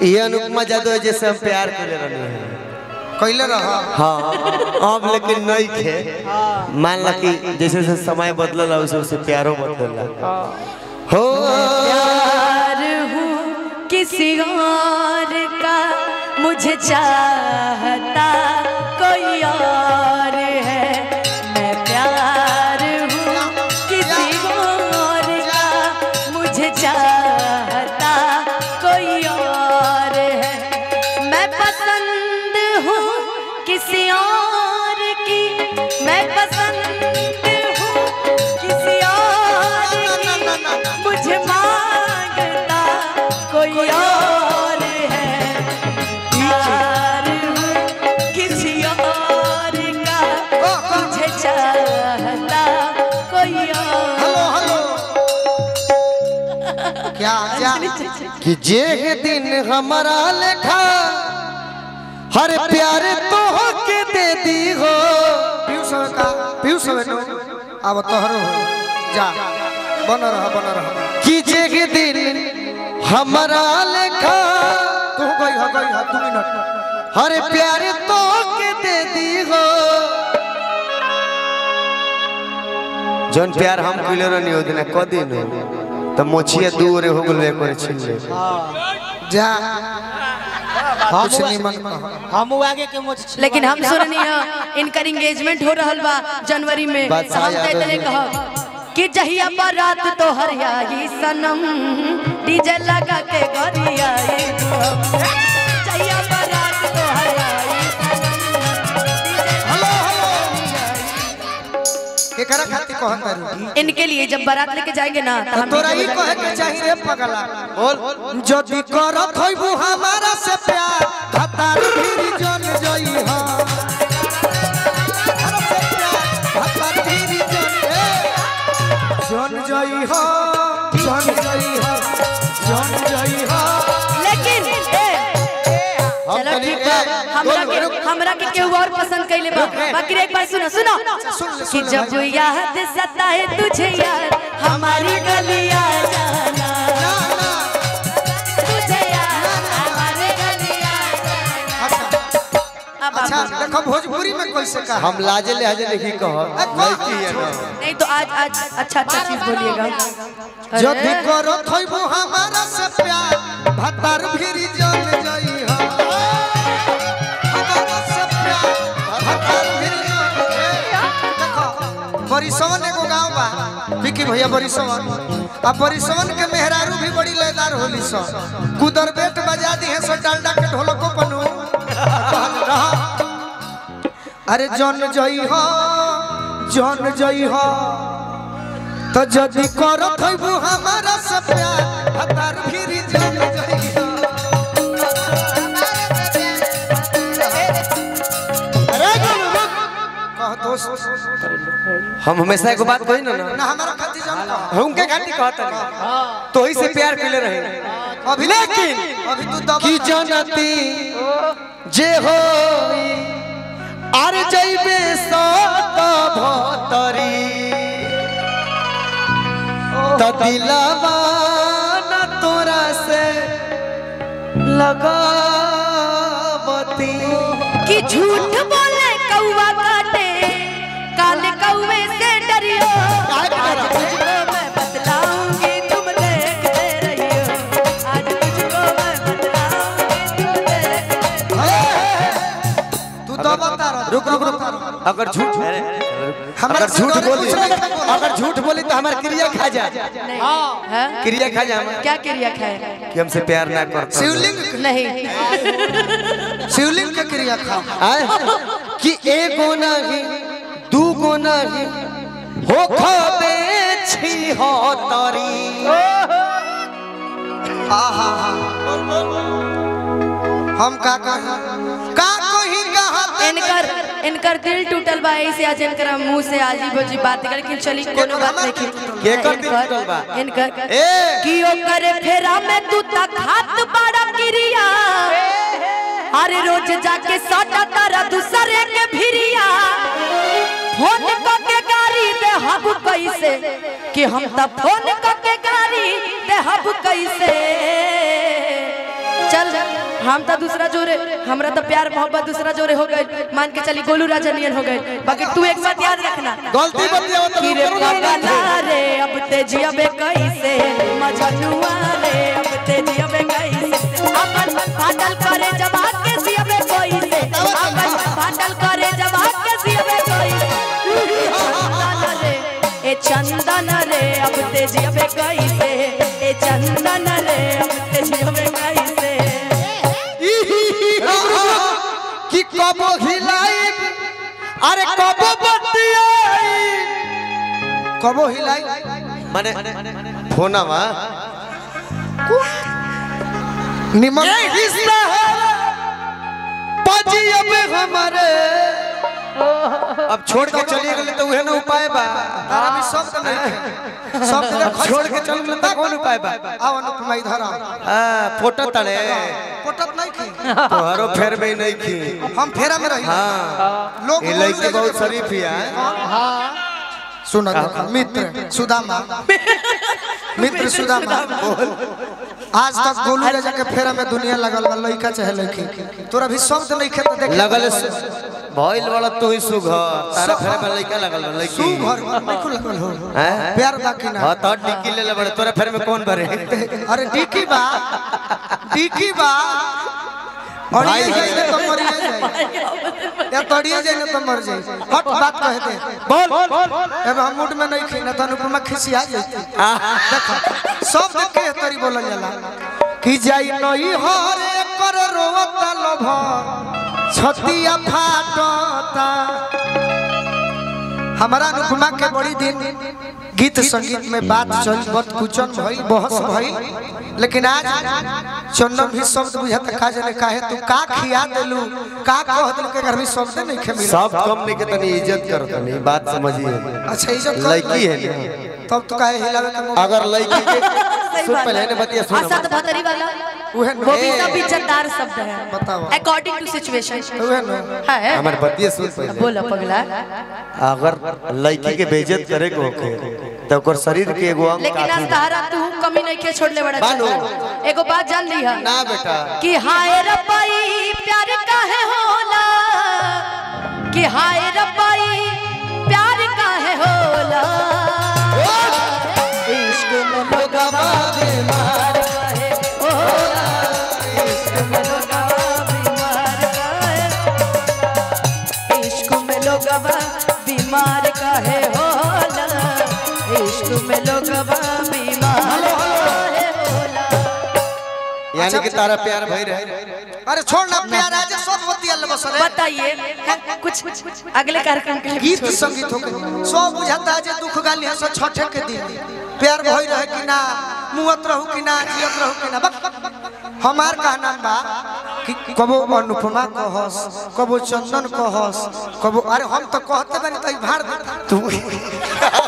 ये अनुपमा जादव जैसे हम प्यार कर रहे हैं कैले रह हाँ अब लेकिन नहीं खे मान ला कि जैसे जैसे समय बदलला उसे उसे प्यारो बदलला हो प्यार हूँ किसी और का मुझे चाहता कोई और है मैं प्यार हूँ किसी और का मुझे चाहता कोई और है मैं पसंद हूँ किसी और की मैं पसंद हूँ किसी और की मुझे मांगता कोई और है प्यार हूँ किसी और का मुझे चाहता कोई और हेलो हेलो क्या क्या कि जे दिन हमारा लेखा हर प्यार तो के दे दी हो पीयूष हवे का पीयूष हवे नो अब तोहरो हो जा बन रह बन रह कि जे दिन हमारा लेखा तू गई हो गई हो दू मिनट हर प्यार तो के दे दी हो जौन प्यार हम कइले रहनी ओ दिन क दिन हो त मोछिया दूर हो गेल एक छीन ले जा कुछ नहीं मन कह हम आगे के मुझ लेकिन हम सुननी है इनकर एंगेजमेंट हो रहल बा जनवरी में बात हम सही कहते है। कह कि जहिया बारात तो हरियाई सनम डीजे लगा के गरियाई जहिया बारात तो हरियाई हेलो हेलो केकरा खातिर कहत तारू इनके लिए जब बारात लेके जाएंगे ना तो हम तोरा डीजे ई लगा कहे के चाहिए रे पगला बोल जदी करत होइबू हमारा से प्यार हतार फिर जन जई हो हतार फिर जन ए, जन जई हो जन जई हो जन जई हो लेकिन ए, चलो ठीक बा हमरा के हमरा के केहू और पसंद कैले बा बाकी एक बार सुनो सुनो कि जब याद सताए तुझे यार हमारी गलियां जाना ना ना तुझे यार हमारी गलियां अच्छा अब अच्छा आप- देखो भोजपुरी में कैसे कहा हम लाजे लिहाजे नहीं कह लड़की है ना नहीं तो आज आज अच्छा अच्छा चीज बोलिएगा जब अरे, करत होइबू हमारा से प्यार हतार फिर जन जई हो हमारा से प्यार हतार फिर जन ए, देखो बरिसवन एगो गांव बा विकी भैया बरिसवन आ बरिसवन के मेहरारू भी बड़ी लयदार होली सो कुदर बेट बजा दी है सो डांडा के ढोलको बनू रहा अरे जन जई हो जन जई हो तो जदि करत होइबू हमारा से प्यार हतार फिर जन जई हो कह दोस्त हम हमेशा एगो बात कही ना ना ना हमारा खातिर जन कह हमके घाटी कहता नहीं तो ही से प्यार कइले रहे अभी लेकिन अभी तू दबा की जनती जे हो आर जइबे सत भतरी त दिलवा न तोरा से लगावती कि झूठ बोले कौवा काटे काले कौवे से डरियो आज तुझको मैं बतलाऊंगी तुम देखते रहियो आज तुझको मैं बतलाऊंगी तुम देखते तू दबा तारा रुक रुक रुक अगर झूठ हमरा अगर से झूठ डरे बोली कुछ नहीं बोला। अगर झूठ बोली तो हमार क्रिया खा जा नहीं हाँ? क्रिया खा जा हमार क्या क्रिया खाए कि हमसे प्यार ना करता शिवलिंग नहीं शिवलिंग के क्रिया खा आय? कि एगो नहीं दूगो नहीं हो खबे छी हो तरी आहा हम का कही का कही कहा इनकर इनकर दिल टूटल बा ऐसे आज इनकर मुंह से आजी बोजी बात कर लेकिन चली कोनो बात नहीं की केकर दिल टूटल बा? इनकर ए कि ओकर फेरा में तू तक हाथ बड़ा क्रिया अरे रोज जाके सटा तारा दूसरे के भिरिया फोन करके गाड़ी दे हब कैसे कि हम त फोन करके गाड़ी दे हब कैसे चल हम तो दूसरा जोरे हमरा तो प्यार मोहब्बत दूसरा जोरे हो गए मान के चली गोलू राजा नियन हो गए बाकी तू एक बात याद रखना गलती बतिया कि रे पगला रे अब ते जियबे कैसे मजनुआ रे अब ते जियबे कैसे अपन फाटल करे जवाब के जियबे कैसे अपन फाटल करे जवाब के जियबे कैसे ए चंदन रे अब ते जियबे कैसे ए चंदन रे अब ते जियबे कैसे कि कबो हिलाई अरे कबो बतियाई कबो हिलाई माने फोनवा निमन रिश्ता है पजी अब हमारे अब छोड़ के चलिए गए तो उहे ना उपाय बा तारा भी शब्द नहीं शब्द के खर्च छोड़ के चल गए तो कौन उपाय बा आओ अनुपमा इधर आओ आ फोटो तड़े पटत नहीं की तोहरो फेर में नहीं की हम फेरा में रही हाँ लोग ये लड़की बहुत शरीफ हिया सुना देखो मित्र सुदामा मित्र सुदामा आज तक गोलू राजा के फेरा में दुनिया लगल बा लइका चाहे लड़की तोरा भी शब्द नहीं खेत देख लगल भइल वाला तू ही सुघर तारा फेर में लइका लगल बा तू लड़की घर नहीं खुल लगल हो हैं प्यार बाकी ना हां तो डिक्की ले ले बड़े तोरा फेर में कौन भरे अरे डिकी बा डिकी बा और ये जाइए तो मर जाए या तड़िए जाइए तो मर जाए हट बात कह दे बोल अब हम मूड में नहीं खीना तो अनुपमा खिसिया जाती देखो सब देख के तरी बोलल जाला कि जाई नई हरे कर रोवता लोभ छतिया फाटता हमारा अनुपमा के बड़ी दिन गीत संगीत में बात चल बत कुचन भई बहस भई लेकिन आज चंदन भी शब्द बुझत का जाने काहे तू का खिया देलू का कह देलू के घर में शब्द नहीं खे मिला सब कंपनी के तनी इज्जत करो तनी बात समझिए अच्छा इज्जत कर लड़की है ना तब तो काहे हिलावे के मुंह अगर लड़की के सुन पहले ने बतिया सुन असद भतरी वाला उहे वो भी ए। सब इज्जतदार शब्द है बताओ। अकॉर्डिंग टू सिचुएशन उहे न है हमार बतिया सुन पहले बोला पगला अगर लड़की के बेइज्जत करे को होखे तो ओकर शरीर के एगो अंग लेकिन आज काफी तहरा तू कमी नहीं के छोड़ ले बड़ा बानो। चल। एगो बात जान ली है ना बेटा कि हाय रब्बाई प्यार काहे होला कि हाय रब्बाई प्यार काहे होला इश्क में लोगवा बीमार काहे होला इश्क में लोगवा बीमार काहे इश्क में लोगवा बीमार काहे होला इश्क में लोगवा बीमार काहे होला यानी कि तारा प्यार भई रहे अरे छोड़ ना प्यार आज सब बतिया ले बस रे बताइए कुछ अगले कार्यक्रम के लिए गीत संगीत हो के सब बुझाता है जे दुख गाली है सो छठे के दिन प्यार भई रहे कि ना मुहत रहू कि ना जियत रहू कि ना बक हमार कहना बा कि कबो अनुपमा कहस कबो चंदन कहस कबो अरे हम तो कहते बानी तई भाड़ दे तू